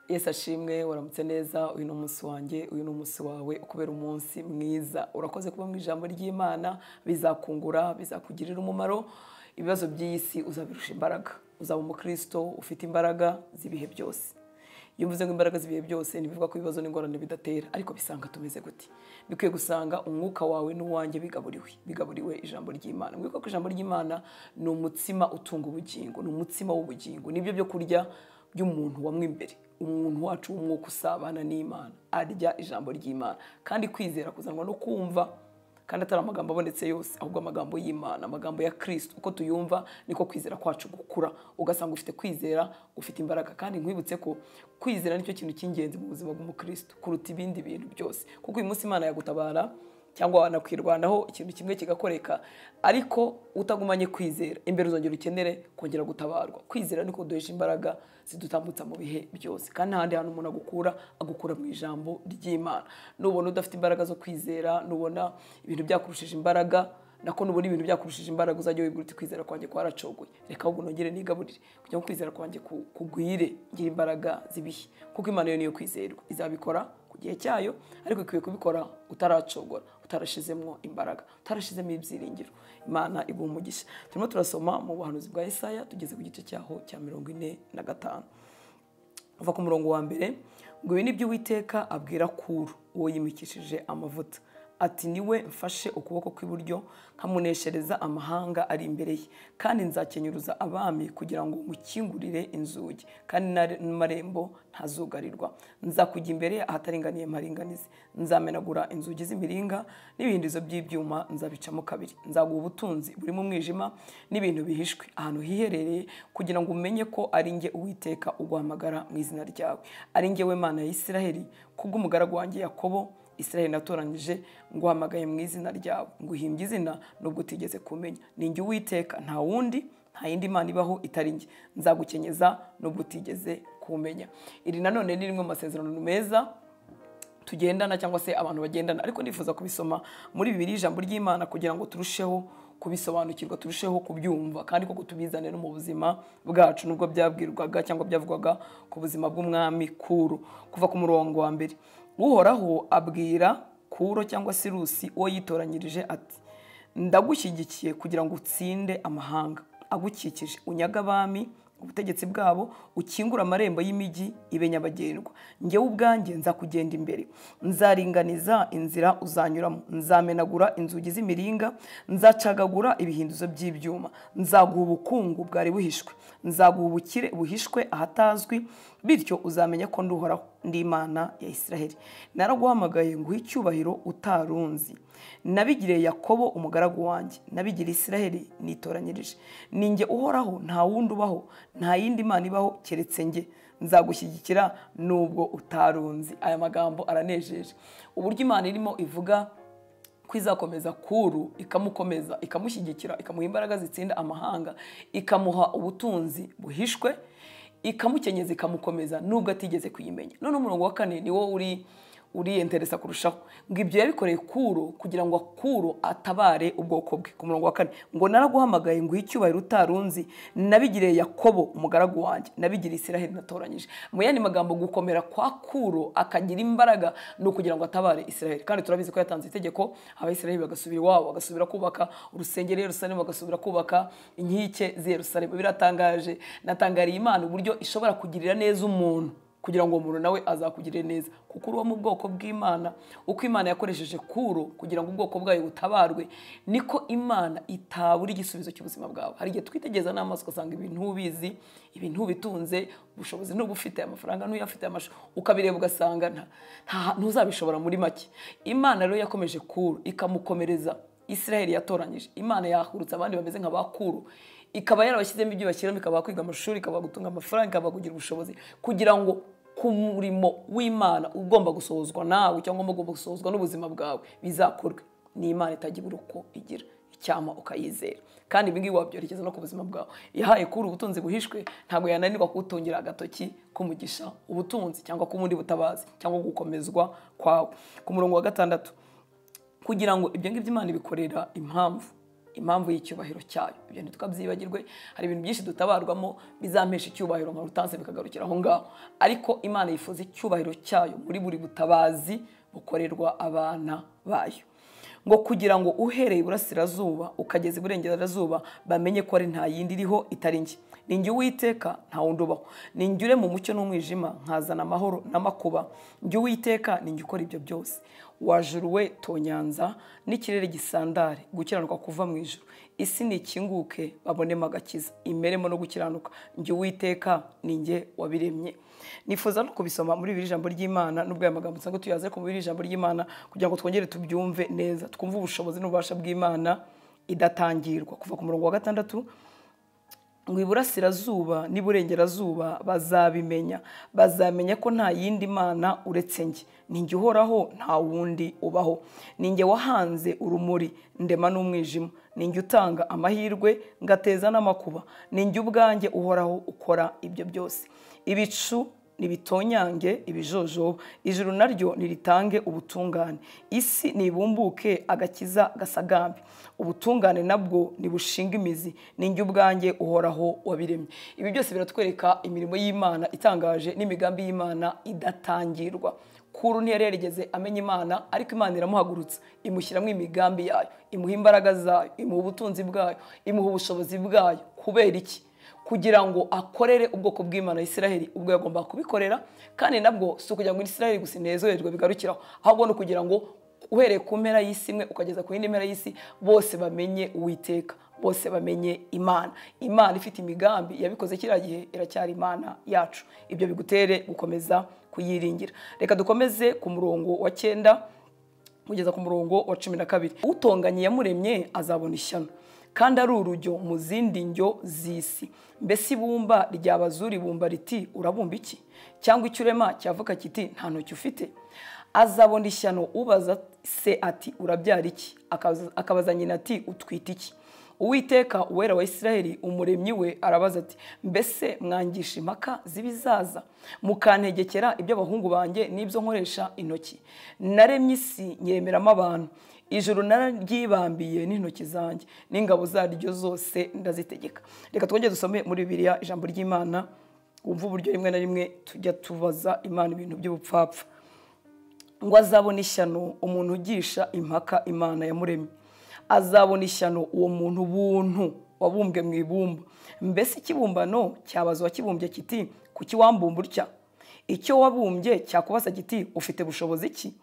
yesi ashimwe waramutse neza uyu ni umunsi wanjye uyu ni umunsi wawe ukubera umunsi mwiza urakoze kuba mu ijambo ry'imana bizakungura bizakugirira umumaro ibibazo by'iyi si uzabirusha imbaraga uzaba umukristo ufite imbaraga z'ibihe byose iyo mvuze ngo imbaraga z'ibihe byose ntibivuga ko ibibazo n'ingorane bidatera ariko bisanga tumeze gute bikwiye gusanga umwuka wawe n'uwanjye bigaburiwe bigaburiwe ijambo ry'imana mwibuke ko ijambo ry'imana ni umutsima utunga ubugingo ni umutsima w'ubugingo nibyo byo kurya by'umuntu wamwe imbere umuntu wacu w'umwuka usabana n'imana arya ijambo ry'imana kandi kwizera kuzanwa no kumva kandi atari amagambo abonetse yose ahubwo amagambo y'imana amagambo ya kirisiti uko tuyumva niko kwizera kwacu gukura ugasanga ufite kwizera ufite imbaraga kandi nkwibutse ko kwizera nicyo kintu cy'ingenzi mu buzima bw'umukristo kuruta ibindi bintu byose kuko uyu munsi imana yagutabara cyangwa wanakwirwanaho ikintu kimwe kigakoreka ariko utagumanye kwizera imbere uzongera ukenere kongera gutabarwa kwizera niko duhesha imbaraga zidutambutsa mu bihe byose kandi n'ahandi hantu umuntu agukura agukura mu ijambo ry'imana nubona udafite imbaraga zo kwizera nubona ibintu byakurushije imbaraga nako nubona ibintu byakurushije imbaraga uzajya wibwira uti kwizera kwanjye kwaracogoye reka ahubwo nongere nigaburire kugira ngo kwizera kwanjye kugwire ngira imbaraga zibihe kuko imana yo niyo kwizerwa izabikora ku gihe cyayo ariko ikwiye kubikora utaracogora utarashizemo imbaraga utarashizemo ibyiringiro imana iguha umugisha turimo turasoma mu buhanuzi bwa Yesaya tugeze ku gice cyaho cya mirongo ine na gatanu uva ku murongo wa mbere ngo ibi ni byo uwiteka abwira kuru uwo yimikishije amavuta ati niwe mfashe ukuboko kw'iburyo nkamuneshereza amahanga ari imbere ye kandi nzakenyuruza abami kugira ngo mukingurire inzugi kandi n'amarembo ntazugarirwa nzakujya imbere ahataringaniye mparinganize nzamenagura inzugi z'imiringa n'ibihindizo by'ibyuma nzabicamo kabiri nzaguha ubutunzi buri mu mwijima n'ibintu bihishwe ahantu hiherereye kugira ngo umenye ko ari nge uwiteka uguhamagara mu izina ryawe ari nge mana ya Isiraheli kubw'umugaragu wanjye Yakobo israel natoranyije nguhamagaye mu izina ryawe nguhimbye izina nubwo utigeze kumenya ninjye uwiteka nta wundi nta yindi mana ibaho itari njye nzagukenyeza nubwo utigeze kumenya iri nanone ni rimwe mu masezerano meza tugendana cyangwa se abantu bagendana ariko nifuza kubisoma muri bibiri ijambo ry'imana kugira ngo turusheho kubisobanukirwa turusheho kubyumva kandi koko tubizane no mu buzima bwacu nubwo byabwirwaga cyangwa byavugwaga ku buzima bw'umwami kuru kuva ku murongo wa mbere uhoraho abwira kuro cyangwa sirusi uwo yitoranyirije ati ndagushyigikiye kugira ngo utsinde amahanga agukikije unyaga abami ubutegetsi bwabo ukingura amarembo y'imijyi ibe nyabagendwa ngewe ubwanjye nzakugenda imbere nzaringaniza inzira uzanyuramo nzamenagura inzugi z'imiringa nzacagagura ibihinduzo by'ibyuma nzaguha ubukungu bwari buhishwe nzaguha ubukire buhishwe ahatazwi bityo uzamenya ko nduhoraho ndimana ya Isiraheli naraguhamagaye nguha icyubahiro utarunzi nabigiriye yakobo umugaragu wanjye nabigiriye Isiraheli nitoranyirije ninjye uhoraho nta wundi ubaho nta yindi mana ibaho keretse njye nzagushyigikira nubwo utarunzi aya magambo aranejeje uburyo imana irimo ivuga ko izakomeza kuru ikamukomeza ikamushyigikira ikamuha imbaraga zitsinda amahanga ikamuha ubutunzi buhishwe ikamukenyeza ikamukomeza nubwo atigeze kuyimenya none umurongo wa kane ni wo uri uriyendereza kurushaho ngo ibyo yabikoreye kuro kugira ngo akuro atabare ubwoko bwe ku murongo wa kane ngo naraguhamagaye ngo icyubahiro utarunzi nabigiriye yakobo umugaragu wanjye nabigiriye isiraheli natoranyije mu yandi magambo gukomera kwa kuro akagira imbaraga ni ukugira ngo atabare isiraheli kandi turabizi ko yatanze itegeko abayisiraheli bagasubira iwabo bagasubira kubaka urusengero Yerusalemu bagasubira kubaka inkike z'Yerusalemu biratangaje natangariye imana uburyo ishobora kugirira neza umuntu kugira ngo umuntu nawe azakugire neza kuko uba mu bwoko bw'imana uko imana yakoresheje kuro kugira ngo ubwoko bwayo butabarwe niko imana itabura igisubizo cy'ubuzima bwawe hari igihe twitegereza n'amaso ugasanga ibintu ubizi ibintu ubitunze ubushobozi nubwo ufite amafaranga n'uyafite amashusho ukabireba ugasanga ntuzabishobora muri make imana rero yakomeje kuro ikamukomereza israel yatoranyije imana yahurutse abandi bameze nka ba kuro ikaba yarabashyizemo ibyo bashyiramo ikaba kwiga amashuri ikaba gutunga amafaranga ikaba kugira ubushobozi kugira ngo ku murimo w'imana ugomba gusohozwa nawe cyangwa ugomba gusohozwa n'ubuzima bwawe bizakorwe ni imana itagira uko igira icyama ukayizera kandi ibingibi wabyerekeza no ku buzima bwawe yahaye kuri ubutunzi buhishwe ntabwo yananirwa kuwutungira agatoki kumugisha ubutunzi cyangwa k'ubundi butabazi cyangwa gukomezwa kwawe ku murongo wa gatandatu kugira ngo ibyo ngibyo imana ibikorera impamvu impamvu y'icyubahiro cyayo ibyo ntitukabyibagirwe hari ibintu byinshi dutabarwamo bizampesha icyubahiro nka rutanse bikagarukira aho ngaho ariko imana yifuza icyubahiro cyayo muri buri butabazi bukorerwa abana bayo ngo kugira ngo uhereye iburasirazuba ukageza iburengerazuba bamenye ko ari nta yindi iriho itari njye ni njye uwiteka nta wundi ubaho ni njye ure mu mucyo n'umwijima nkazana amahoro n'amakuba njye uwiteka ni njye ukora ibyo byose wajuruwe tonyanza n'ikirere gisandare gukiranuka kuva mu ijoro isi ni ikinguke babonemo agakiza imeremo no gukiranuka njye uwiteka ni njye wabiremye nifuza no kubisoma muri iri jambo ry'imana nubwo aya magambo usanga tuyaze ku muri iri jambo ry'imana kugira ngo twongere tubyumve neza twumve ubushobozi n'ububasha bw'imana idatangirwa kuva ku murongo wa gatandatu ngo iburasirazuba n'iburengerazuba bazabimenya bazamenya ko nta yindi mana uretse njye ninjye uhoraho nta wundi ubaho ninjye wahanze urumuri ndema n'umwijima ninjye utanga amahirwe ngateza n'amakuba ninjye ubwanjye uhoraho ukora ibyo byose ibicu nibitonyange ibijojoba ijuru naryo niritange ubutungane isi nibumbuke agakiza gasagambe ubutungane nabwo nibushinga imizi ninjye ubwanjye uhoraho wabiremye ibi byose biratwereka imirimo y'imana itangaje n'imigambi y'imana idatangirwa kuru ntiyari yarigeze amenya imana ariko imana iramuhagurutsa imushyiramo imigambi yayo imuha imbaraga zayo imuha ubutunzi bwayo imuha ubushobozi bwayo kubera iki kugira ngo akorere ubwoko bw'imana Isiraheli ubwo yagomba kubikorera kandi nabwo si ukugira ngo Isiraheli gusa inezererwe bigarukiraho ahubwo ni ukugira ngo uhereye ku mpera y'isi imwe ukageza ku yindi mpera y'isi bose bamenye uwiteka bose bamenye imana imana ifite imigambi yabikoze kiriya gihe iracyari imana yacu ibyo bigutere gukomeza kuyiringira reka dukomeze ku murongo wa cyenda kugeza ku murongo wa cumi na kabiri utonganye yamuremye azabona ishyano kandi ari urujyo mu zindi njyo z'isi mbese ibumba ryabazura ibumba riti urabumba iki cyangwa icyo urema cyavuga kiti nta ntoki ufite azabona ishyano ubaza se ati urabyara iki akabaza nyina ati utwite iki uwiteka uwera wa isiraheli umuremyi we arabaza ati mbese mwangisha impaka z'ibizaza mukantegekera iby'abahungu banjye n'ibyo nkoresha intoki naremye isi nyemeramo abantu ijoro nararyibambiye n'intoki zanjye n'ingabo zaryo zose ndazitegeka reka twongere dusome muri bibiriya ijambo ry'imana wumva uburyo rimwe na rimwe tujya tubaza imana ibintu by'ubupfapfa ngo azabone ishyano umuntu ugisha impaka imana yamuremye azabona ishyano uwo muntu buntu wabumbwe mu ibumba mbese ikibumbano cyabazwa kibumbye kiti kuki wambumba utya icyo wabumbye cyakubasa kiti ufite bushobozi ki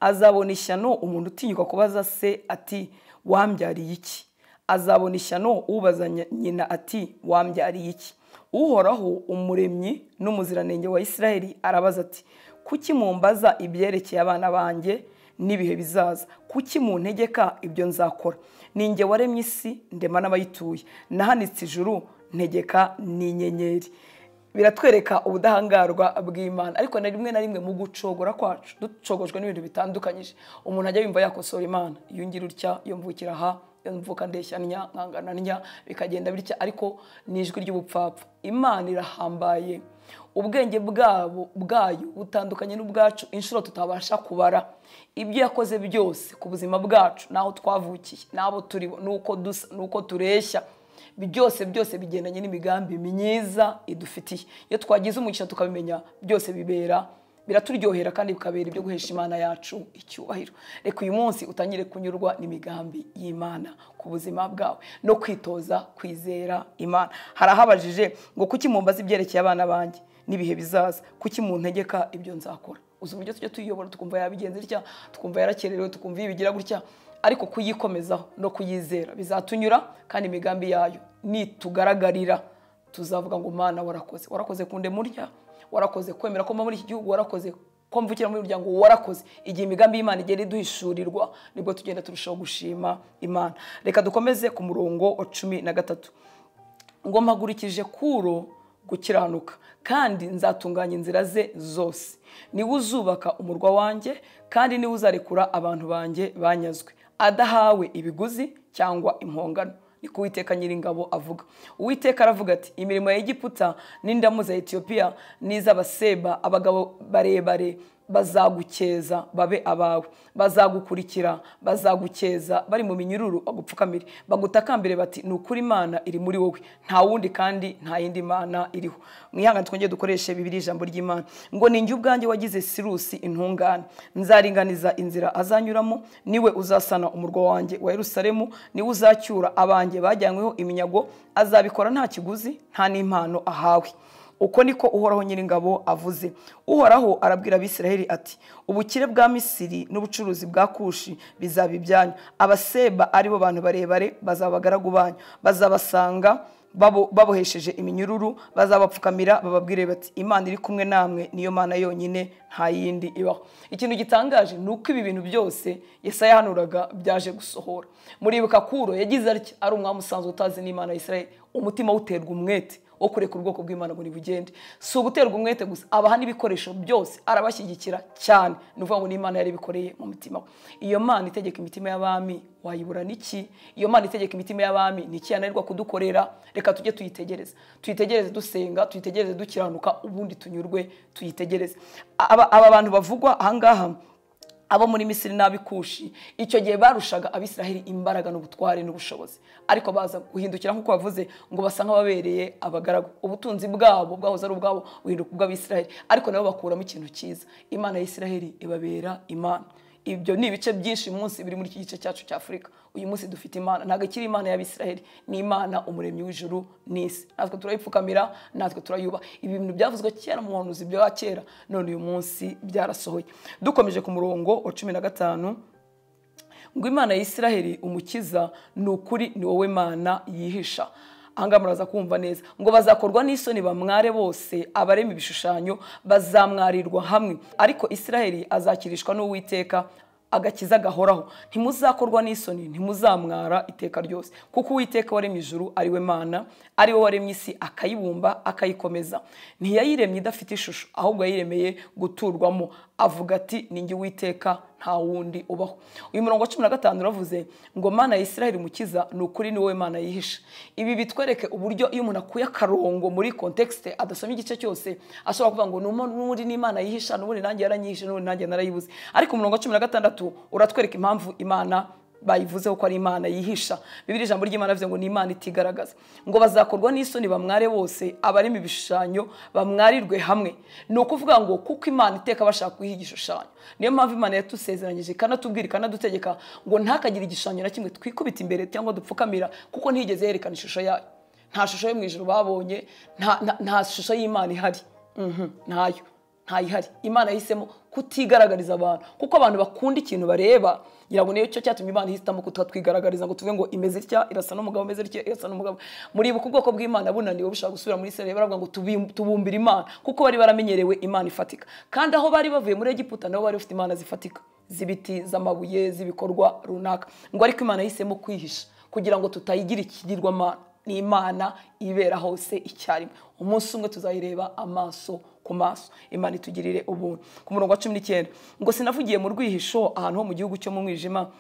azabona ishyano umuntu utinyuka kubaza se ati wambyariye iki azabona ishyano ubaza nyina ati wambyariye iki uhoraho umuremyi n'umuziranenge wa isiraheli arabaza ati kuki mumbaza ibyerekeye abana banjye n'ibihe bizaza kuki mu ntegeka ibyo nzakora ninjye waremye isi ndema n'abayituye nahanitse ijuru ntegeka n'inyenyeri biratwereka ubudahangarwa bw'imana ariko na rimwe na rimwe mu gucogora kwacu ducogojwe n'ibintu bitandukanyije umuntu ajya yumva yakosora imana yungira utya yumvukira aha mvuka ndeshya nkangana ntya bikagenda bitya ariko ni ijwi ry'ubupfapfa imana irahambaye ubwenge bwabo bwayo butandukanye n'ubwacu inshuro tutabasha kubara ibyo yakoze byose ku buzima bwacu n'aho twavukiye n'abo turi n'uko dusa n'uko tureshya byose byose bigendanye n'imigambi myiza idufitiye iyo twagize umugisha tukabimenya byose bibera biraturyohera kandi bikabera ibyo guhesha imana yacu icyubahiro reka uyu munsi utangire kunyurwa n'imigambi y'imana ku buzima bwawe no kwitoza kwizera imana harahabajije ngo kuki mumbaza ibyerekeye abana banjye n'ibihe bizaza kuki mu ntegeka ibyo nzakora uzi uburyo tujya tuyiyobora tukumva yabigenza itya tukumva yarakererewe tukumva yibigira gutya ariko kuyikomezaho no kuyizera bizatunyura kandi imigambi yayo nitugaragarira tuzavuga ngo mana warakoze warakoze kunde murya warakoze kwemera ko muri iki gihugu warakoze ko mvukira muri muryango warakoze igihe imigambi y'imana igenda iduhishurirwa nibwo tugenda turushaho gushima imana reka dukomeze ku murongo wa cumi na gatatu ngo mpagurikije kuro gukiranuka kandi nzatunganya inzira ze zose niwe uzubaka umurwa wanjye kandi niwe uzarekura abantu banjye banyazwe adahawe ibiguzi cyangwa impongano niko uwiteka nyiringabo avuga uwiteka aravuga ati imirimo ya egiputa n'indamu za etiyopiya n'iz'abaseba abagabo barebare bazagukeza babe abawe bazagukurikira bazagukeza bari mu minyururu bagupfukamire bagutakambire bati ni ukuri imana iri muri wowe nta wundi kandi nta yindi mana iriho mwihangane twongere dukoreshe bibiri ijambo ry'imana ngo ni njye ubwanjye wagize sirusi intungane nzaringaniza inzira azanyuramo niwe uzasana umurwa wanjye wa Yerusalemu niwe uzacyura abanjye bajyanyweho iminyago azabikora nta kiguzi nta n'impano ahawe uko niko uhoraho nyiringabo avuze uhoraho arabwira abisiraheli ati ubukire bwa misiri n'ubucuruzi bwa kushi bizaba ibyanyu abaseba aribo bantu barebare bazaba abagaragu banyu bazabasanga babo- babohesheje iminyururu bazabapfukamira bababwire bati imana iri kumwe namwe niyo mana yonyine nta yindi ibaho ikintu gitangaje ni uko ibi bintu byose yesaya yahanuraga byaje gusohora muribuka kuro yagize atya ari umwami usanzwe utazi n'imana ya israel umutima uterwa umwete wo kureka ubwoko bw'imana ngo nibugende si uguterwa umwete gusa abaha n'ibikoresho byose arabashyigikira cyane ni ukuvuga ngo ni imana yari ibikoreye mu mutima we iyo mana itegeka imitima y'abami wayibura n'iki iyo mana itegeka imitima y'abami ni iki yananirwa kudukorera reka tujye tuyitegereza tuyitegereze dusenga tuyitegereze dukiranuka ubundi tunyurwe tuyitegereze aba aba bantu bavugwa ahangaha abo muri misiri n'abikushi icyo gihe barushaga abisiraheli imbaraga n'ubutware n'ubushobozi ariko baza guhindukira nk'uko bavuze ngo basa nk'ababereye abagaragu ubutunzi bwabo bwahoze ari ubwabo buhinduka ubw'abisiraheli ariko nabo bakuramo ikintu cyiza imana ya isiraheli ibabera imana ibyo ni ibice byinshi uyu munsi biri muri iki gice cyacu cya afurika uyu munsi dufite imana ntabwo ikiri imana y'abisiraheli ni imana umuremyi w'ijuru n'isi natwe turayipfukamira natwe turayubaha ibi bintu byavuzwe kera mu buhanuzi bya kera none uyu munsi byarasohoye dukomeje ku murongo wa cumi na gatanu ngo imana ya Isiraheli umukiza ni ukuri ni wowe mana yihisha ahangaha muraza kumva neza ngo bazakorwa n'isoni bamware bose abarema ibishushanyo bazamwarirwa hamwe ariko Isiraheli azakirishwa n'uwiteka agakiza gahoraho ntimuzakorwa n'isoni ntimuzamwara iteka ryose kuko uwiteka waremye ijuru ari we mana ari we waremye isi akayibumba akayikomeza ntiyayiremye idafite ishusho ahubwo yayiremeye guturwamo avuga ati ni jye uwiteka nta wundi ubaho uyu murongo wa cumi na gatanu uravuze ngo mana ya Isiraheli mukiza ni ukuri ni wowe mana yihisha ibi bitwereke uburyo iyo umuntu akuye akarongo muri kontekisite adasomye igice cyose ashobora kuvuga ngo "Numo- n'ubundi ni imana yihisha n'ubundi nanjye yaranyihishe n'ubundi nanjye narayibuze ariko umurongo wa cumi na gatandatu uratwereka impamvu imana bayivuzeho ko ari imana yihisha bibiri ijambo ry'imana bivuze ngo ni imana itigaragaza ngo bazakorwa n'isoni bamware bose abarema ibishushanyo bamwarirwe hamwe ni ukuvuga ngo kuko imana iteka bashaka kuyiha igishushanyo niyo mpamvu imana yatusezeranyije ikanatubwira ikanadutegeka ngo ntakagire igishushanyo na kimwe twikubita imbere cyangwa dupfukamira kuko ntiyigeze yerekana ishusho yayo nta shusho yo mu ijoro babonye nta- nta- nta shusho y'imana ihari Mhm, ntayo ntayihari imana yahisemo kutigaragariza abantu kuko abantu bakunda ikintu bareba ngira ngo niyo cyo cyatumye imana ihitamo kutatwigaragariza ngo tuvuge ngo imeze itya irasa n'umugabo imeze itya irasa n'umugabo muri uku bwoko bw'imana bunaniwe bushaka gusubira muri isirayeli baravuga ngo tubi- tubumbire imana kuko bari baramenyerewe imana ifatika kandi aho bari bavuye muri egiputa nabo bari bafite imana zifatika z'ibiti z'amabuye z'ibikorwa runaka ngo ariko imana yahisemo kwihisha kugira ngo tutayigira ikigirwamana ni imana ibera hose icyarimwe umunsi umwe tuzayireba amaso ku maso imana itugirire ubuntu ku murongo wa cumi n'icyenda ngo sinavugiye mu rwihisho ahantu ho mu gihugu cyo mu mwijima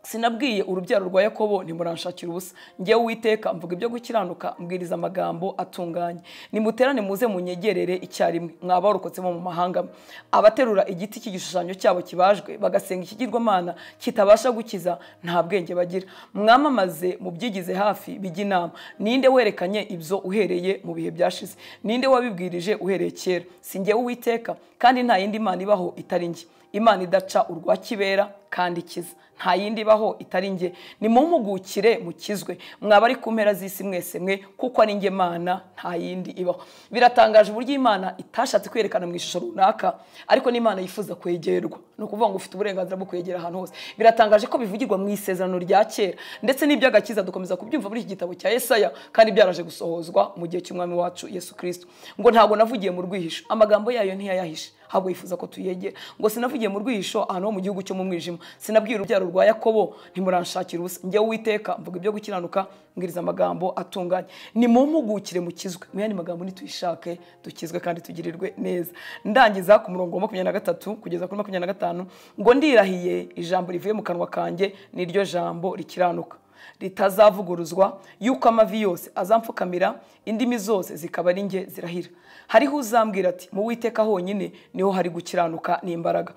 sinabwiye urubyaro rwa yakobo ntimuranshakira ubusa ngewe uwiteka mvuga ibyo gukiranuka mbwiriza amagambo atunganye nimuterane muze munyegerere icyarimwe mwabarokotse mu mahanga mwe. abaterura igiti cy'igishushanyo cyabo kibajwe bagasenga ikigirwamana kitabasha gukiza nta bwenge bagira mwamamaze mu byigize hafi bijya inama ninde werekanye ibyo uhereye mu bihe byashize ninde wabibwirije uhereye kera si ngewe uwiteka kandi nta yindi mana ibaho itari njye imana idaca urwa kibera kandi ikiza nta yindi ibaho itari nge nimumpugukire mukizwe mwaba ari ku mpera z'isi mwese mwe kuko ari nge mana nta yindi ibaho biratangaje uburyo imana itashatse kwerekana mu ishusho runaka ariko n'imana yifuza kwegerwa ni ukuvuga ngo ufite uburenganzira bwo kwegera ahantu hose biratangaje ko bivugirwa mu isezerano rya kera ndetse n'iby'agakiza dukomeza kubyumva muri iki gitabo cya esaya kandi byaraje gusohozwa mu gihe cy'umwami wacu yesu kirisito ngo ntabwo navugiye mu rwihisho amagambo yayo ntiyayahishe ahubwo yifuza ko tuyegera ngo sinavugiye mu rwihisho ahantu ho mu gihugu cyo mu mwijima sinabwiye urubyaro rwa yakobo ntimuranshakira ubusa njyewe uwiteka mvuga ibyo gukiranuka mbwiriza amagambo atunganye nimumpugukire mukizwe muyandi magambo nituyishake dukizwe kandi tugirirwe neza ndangiza ku murongo wa makumyabiri na gatatu kugeza kuri makumyabiri na gatanu ngo ndirahiye ijambo rivuye mu kanwa kanjye ni ryo jambo rikiranuka ritazavuguruzwa yuko amavi yose azamfukamira indimi zose zikaba ari nge zirahira hariho uzambwira ati mu witeka honyine niho hari gukiranuka n'imbaraga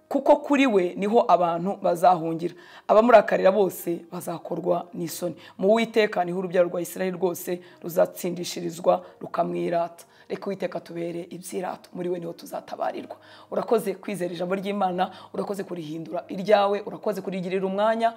kuko kuri we niho abantu bazahungira abamurakarira bose bazakorwa n'isoni mu witeka niho urubyaro rwa israel rwose ruzatsindishirizwa rukamwirata reka uwiteka tubere ibyirato muri we niho tuzatabarirwa urakoze kwizera ijambo ry'imana urakoze kurihindura iryawe urakoze kurigirira umwanya